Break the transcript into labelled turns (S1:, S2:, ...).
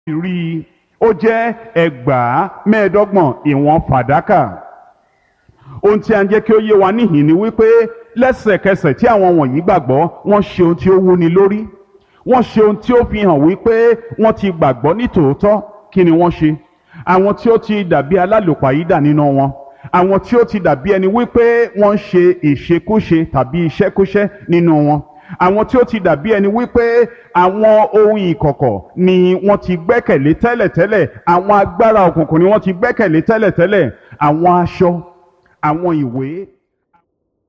S1: rí i ó jẹ́ ẹgbàá mẹ́ẹ̀ẹ́dọ́gbọ̀n ìwọ̀n fàdákà ohun tí a ń jẹ́ kí ó yé wa níhìn ni wípé lẹ́sẹ̀kẹsẹ̀ tí àwọn wọ̀nyí gbàgbọ́ wọ́n ṣe ohun tí ó wúni lórí wọ́n ṣe ohun tí ó fi hàn wípé wọ́n ti gbàgbọ́ ní tòótọ́ kí ni wọ́n ṣe àwọn tí ó ti dàbí alálòpàyídà nínú wọn àwọn tí ó ti dàbí ẹni wípé wọ́n ń ṣe ìṣekúṣe tàbí iṣẹ́kúṣẹ́ nínú wọn àwọn tí ó ti dàbí ẹni wípé àwọn ohun ìkọ̀kọ̀ ni wọ́n ti gbẹ́kẹ̀lé tẹ́lẹ̀tẹ́lẹ̀ àwọn agbára òkùnkùn ni wọ́n ti gbẹ́kẹ̀lé tẹ́lẹ̀tẹ́lẹ̀ àwọn aṣọ àwọn ìwé